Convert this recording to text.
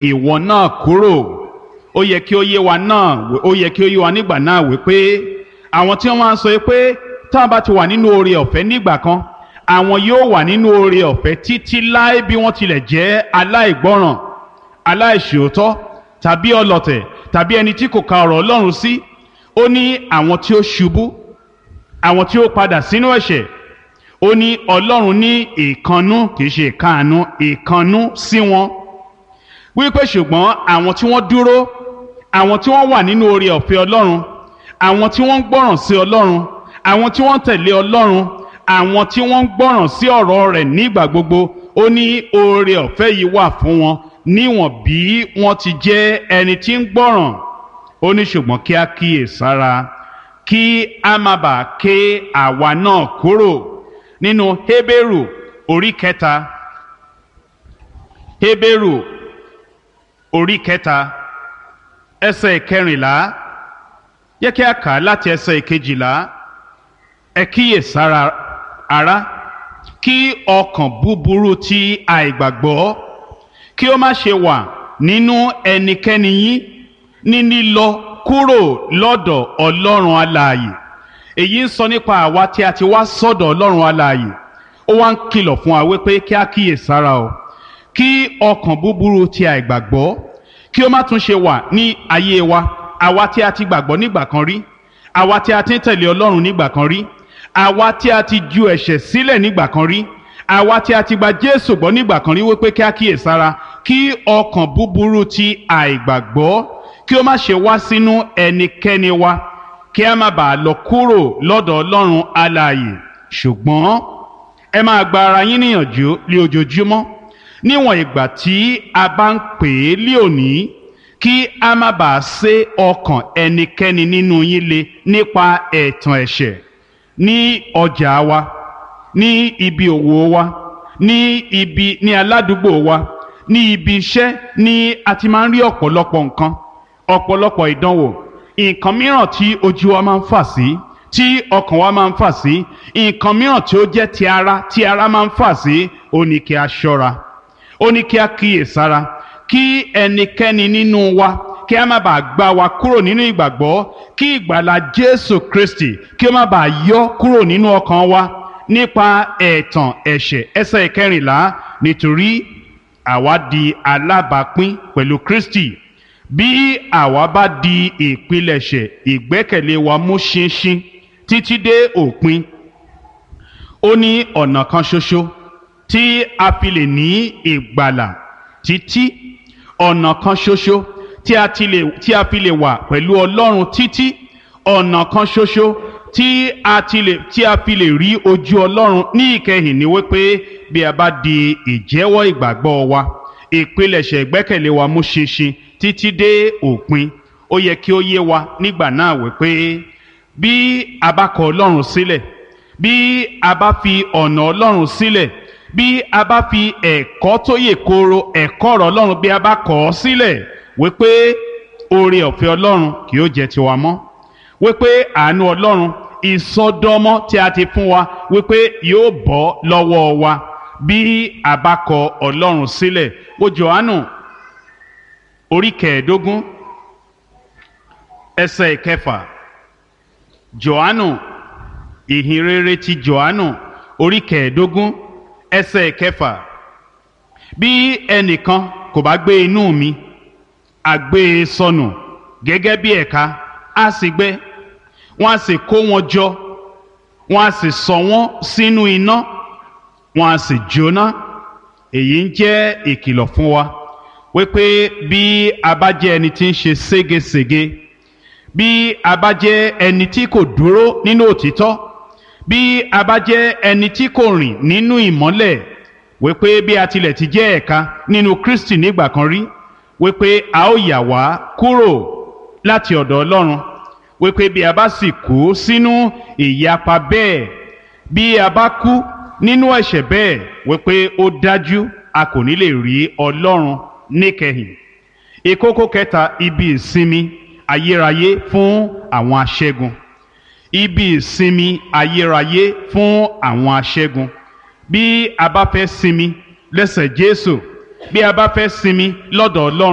ìwọ náà kúrò ó yẹ kí ó yé wa náà ó yẹ kí ó yé wa nígbà náà wípé àwọn tí wọ́n máa ń sọ pé tá a bá ti wà nínú oore ọ̀fẹ́ nígbà kan àwọn yóò wà nínú oore ọ̀fẹ́ títí láé bí wọ́n tilẹ̀ jẹ́ aláìgbọ́ràn aláìṣòótọ́ tàbí ọlọ̀tẹ̀ tàbí ẹni tí kò ka ọ̀rọ̀ Ọlọ́run sí ó ní àwọn tí ó ṣubú àwọn tí ó padà sínú ẹ̀ṣẹ̀ ó ní Ọlọ́run ní ìkannú kì í ṣe ìkáàánú ìkannú sí wọn wípé ṣùgbọ́n àwọn tí wọ́n dúró àwọn tí wọ́n wà nínú oore ọ̀fẹ́ Ọlọ́run àwọn tí wọ́n ń gbọ́ràn sí Ọlọ́run àwọn tí wọ́n ń tẹ̀lé Ọlọ́run àwọn tí wọ́n ń gbọ́ràn sí ọ̀rọ̀ rẹ̀ nígbà gbogbo ó ní oore ọ̀fẹ́ yìí wà fún wọn níwọ̀n bí wọ́n ti jẹ́ ẹni tí ń gbọ́ràn ó ní ṣùgbọ́n kí á kíyè sára kí a má bàa ké àwa náà kúrò nínú Hébérù orí kẹta Hébérù orí kẹta ẹsẹ̀ kẹrìnlá yẹ kí a kà á láti ẹsẹ̀ kejìlá ẹ kíyè sára ará kí ọkàn búburú ti àìgbàgbọ́ kí ó má ṣe wà nínú ẹnikẹ́ni yín ní lílọ kúrò lọ́dọ̀ ọlọ́run alààyè èyí ń sọ nípa àwa tí a ti wá sọ́dọ̀ ọlọ́run alààyè ó wá ń kìlọ̀ fún wa wípé kí a kíyè sára o kí ọkàn búburú ti àìgbàgbọ́ kí ó má tún ṣe wà ní ayé wa àwa tí a ti gbàgbọ́ nígbà kan rí àwa tí a ti ń tẹ̀lé ọlọ́run nígbà kan rí àwa tí a ti ju ẹ̀ṣẹ̀ sílẹ̀ nígbà kan rí àwa tí a ti gba Jésù gbọ́ nígbà kan rí wípé kí a kíyè sára kí ọkàn búburú ti àìgbàgbọ́ kí ó má ṣe wá sínú ẹnikẹ́ni wa kí a má bàa lọ kúrò lọ́dọ̀ Ọlọ́run alààyè ṣùgbọ́n ẹ máa gba ara yín níyànjú lé ojoojúmọ́ níwọ̀n ìgbà tí a bá ń pè é lé òní kí a má bàa sé ọkàn ẹnikẹ́ni nínú yín le nípa ẹ̀tàn ẹ̀ṣẹ̀ ní ọjà wa ní ibi òwò wa ní ibi ní aládùúgbò wa ní ibi iṣẹ́ ní a ti máa ń rí ọ̀pọ̀lọpọ̀ nǹkan ọ̀pọ̀lọpọ̀ ìdánwò nǹkan mìíràn tí ojú wa máa ń fà sí tí ọkàn wa máa ń fà sí nǹkan mìíràn tí ó jẹ́ ti ara tí ara máa ń fà sí ó ní kí a ṣọ́ra ó ní kí a kíyèsára kí ẹnikẹ́ni nínú wa kí a má bàa gbá wa kúrò nínú ìgbàgbọ́ kí ìgbàlà Jésù Kristi kí ó má bàa yọ kúrò nínú ọkàn wa nípa ẹ̀tàn ẹ̀ṣẹ̀ ẹsẹ̀ ìkẹrìnlá nítorí àwa di alábàápín pẹ̀lú Kristi bí àwa bá di ìpilẹ̀ṣẹ̀ ìgbẹ́kẹ̀lé wa mú ṣinṣin títí dé òpin ó ní ọ̀nà kan ṣoṣo tí a fi lè ní ìgbàlà títí ọ̀nà kan ṣoṣo tí a ti lè tí a fi lè wà pẹ̀lú Ọlọ́run títí ọ̀nà kan ṣoṣo tí a ti lè tí a fi lè rí ojú Ọlọ́run ní ìkẹyìn ni wípé bí a bá di ìjẹ́wọ́ ìgbàgbọ́ wa ìpilẹ̀ṣẹ̀ ìgbẹ́kẹ̀lé wa mú ṣinṣin títí dé òpin ó yẹ kí ó yé wa nígbà náà wípé bí a bá kọ Ọlọ́run sílẹ̀ bí a bá fi ọ̀nà Ọlọ́run sílẹ̀ bí a bá fi ẹ̀kọ́ tó yè kooro ẹ̀kọ́ ọ̀rọ̀ Ọlọ́run bí a bá kọ̀ ọ́ sílẹ̀ wípé oore ọ̀fẹ́ Ọlọ́run kì yóò jẹ́ tiwa mọ́ wípé àánú Ọlọ́run ìsọdọmọ tí a ti fún wa wípé yóò bọ́ lọ́wọ́ wa bí a bá kọ Ọlọ́run sílẹ̀ wo Jòhánù orí kẹẹ̀ẹ́dógún ẹsẹ̀ ìkẹfà Jòhánù ìhìnrere ti Jòhánù orí kẹẹ̀ẹ́dógún ẹsẹ̀ ìkẹfà bí ẹnìkan kò bá gbé inú mi a gbé e sọnù gẹ́gẹ́ bí ẹ̀ka á sì gbẹ wọ́n á sì kó wọn jọ wọ́n á sì sọ wọ́n sínú iná wọ́n á sì jóná èyí ń jẹ́ ìkìlọ̀ fún wa wípé bí a bá jẹ́ ẹni tí ń ṣe ségesège bí a bá jẹ́ ẹni tí kò dúró nínú òtítọ́ bí a bá jẹ́ ẹni tí kò rìn nínú ìmọ́lẹ̀ wípé bí a tilẹ̀ ti jẹ́ ẹ̀ka nínú Kristi nígbà kan rí wípé a ó yà wá kúrò láti ọ̀dọ̀ Ọlọ́run wípé bí a bá sì kú sínú ìyapa bẹ́ẹ̀ bí a bá kú nínú ẹ̀ṣẹ̀ bẹ́ẹ̀ wípé ó dájú a kò ní lè rí Ọlọ́run níkẹyìn ìkókó kẹta ibi ìsinmi ayérayé fún àwọn aṣẹ́gun ibi ìsinmi ayérayé fún àwọn aṣẹ́gun bí a bá fẹ́ sinmi lẹ́sẹ̀ Jésù bí a bá fẹ́ sinmi lọ́dọ̀ Ọlọ́run